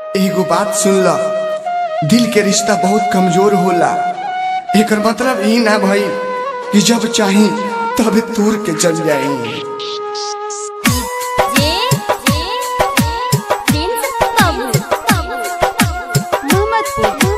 एगो बात सुन ल दिल के रिश्ता बहुत कमजोर होला एकर मतलब ई ना भई कि जब चाही तब तूर के चल जाई जे जे प्रिंस बाबू मोहम्मदपुर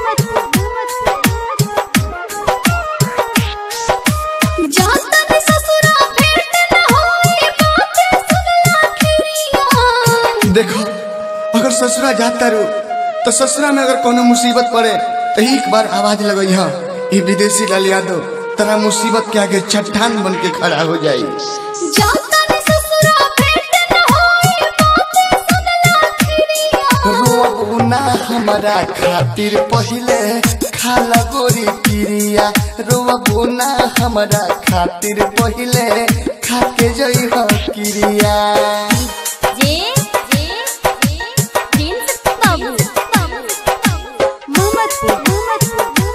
जाता ने ससुरा भेंट न होई बातें सुनला खिरिया देखो अगर ससुरा जाता रू तो ससुरा में अगर कोनो मुसीबत पड़े तो एक बार आवाज लगई हा ये विदेशी लाल यादव तेरा मुसीबत के आगे चट्टान बन के खड़ा हो जाई जाता ने ससुरा भेंट न होई बातें सुनला खिरिया रोबू ना हमारा खातिर पहिले खाला गोरी पिरिया रोबू ना हमारा खातिर पहिले खाके जई हो किरिया जे जे प्रिंस बाबू मोहम्मदपुर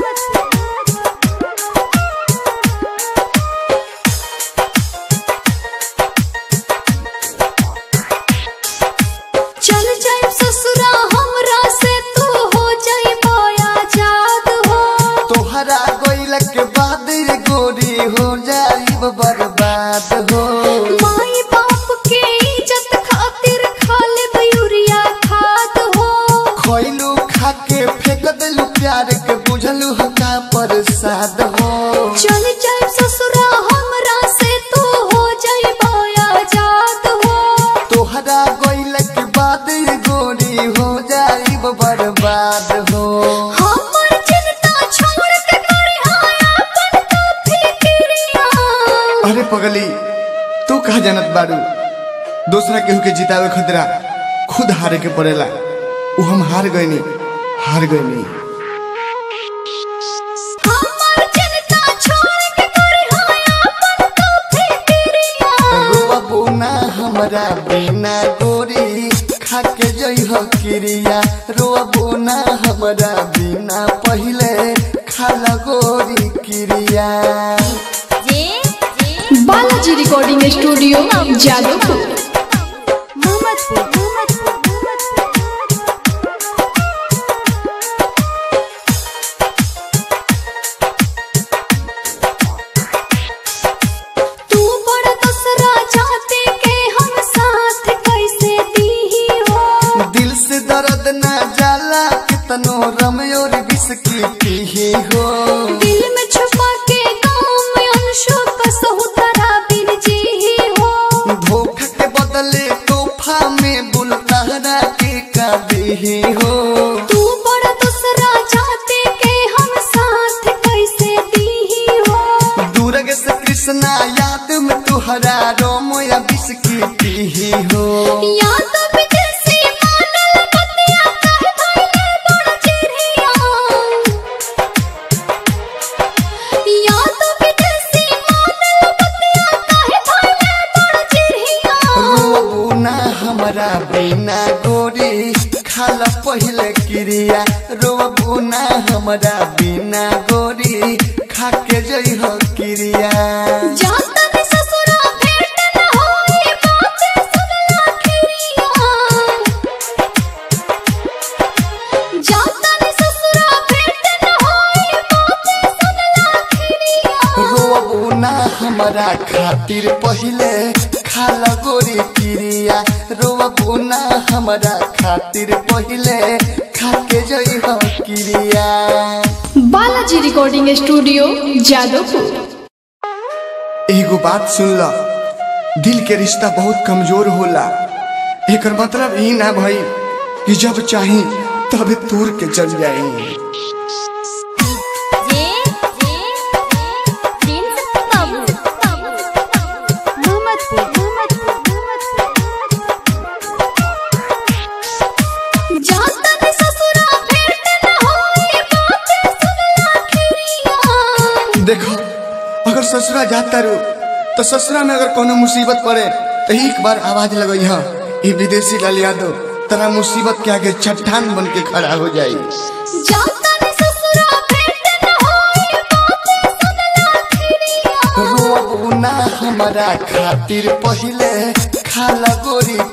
चल जाए ससुरा हमरा से तू हो जाए बोया जाद हो तोहरा गोइल के बाद रे गोरी हो जाई बर्बाद हो माई बाप के इज्जत खातिर खा ले बयूरिया खाद हो खोइलू खाके फेंक देलू प्यार के बुझलू हो का प्रसाद हो चल जाए ससुरा हमरा से तू हो जाए बोया जाद हो तोहरा गोइल के बाद रे गोरी हो जाई बर्बाद हो हमर चिंता छोड़ के करे आया अपन तो फिक्रिया अरे पगली तू कहा जानत बारू दूसरा केहू के जितावे खतरा खुद हारे के पड़ेला उ हम हार गईनी हार गईनी हमर चिंता छोड़ के करे आया अपन तो फिक्रिया रोबू ना हमरा बिना गोरी खाके जई हो किरिया रोबू ना हमरा बिना पहिले खाला गोरी किरिया जे जे बालाजी रिकॉर्डिंग स्टूडियो जादवपुर मोहम्मदपुर तू बड़ा दूसरा चाहते के हम साथ कैसे दी हो दिल से दर्द ना जाला कितनो रमयोर बिस्की पीही हो दिल में छुपा के गाँव में अंशों का सहुतरा बिन जी ही हो धोखा के बदले तोहफा में बुलतारा के का देही हो तू बड़ा दूसरा चाहते के हम साथ कैसे दी हो दूरग से कृष्णा याद में तुहरा रोम या बिस्की पीही हो या तो विदेशी मानल बतिया कहे भाईले बड़ा चिड़िया या तो विदेशी मानल बतिया कहे भाईले बड़ा चिड़िया रोबू ना हमरा बिना गोरी खाला पहिले क्रिया रोबू ना हमरा बिना गोरी खाके जई हो क्रिया जाता ने ससुरा भेंट न होई बातें सुनला खिरिया जाता ने ससुरा भेंट न होई बातें सुनला खिरिया रोबू ना हमरा खातिर पहिले खाला गोरी क्रिया रोबू ना हमरा खातिर पहिले खाके जई हो क्रिया बालाजी रिकॉर्डिंग स्टूडियो जादवपुर एगो बात सुन ल दिल के रिश्ता बहुत कमजोर होला एकर मतलब ई ना भई कि जब चाही तब तूर के चल जाई जे जे प्रिंस बाबू मोहम्मदपुर जाता ने ससुरा भेंट न होई बातें सुनला खिरिया देखो अगर ससुरा जाता रू तो ससुरा में अगर कोनो मुसीबत पड़े तो एक बार आवाज लगई हा ये विदेशी लाल यादव तेरा मुसीबत के आगे चट्टान बन के खड़ा हो जाई जाता ने ससुरा भेंट न होई बातें सुनला खिरिया रोबू ना हमारा खातिर पहिले खाला गोरी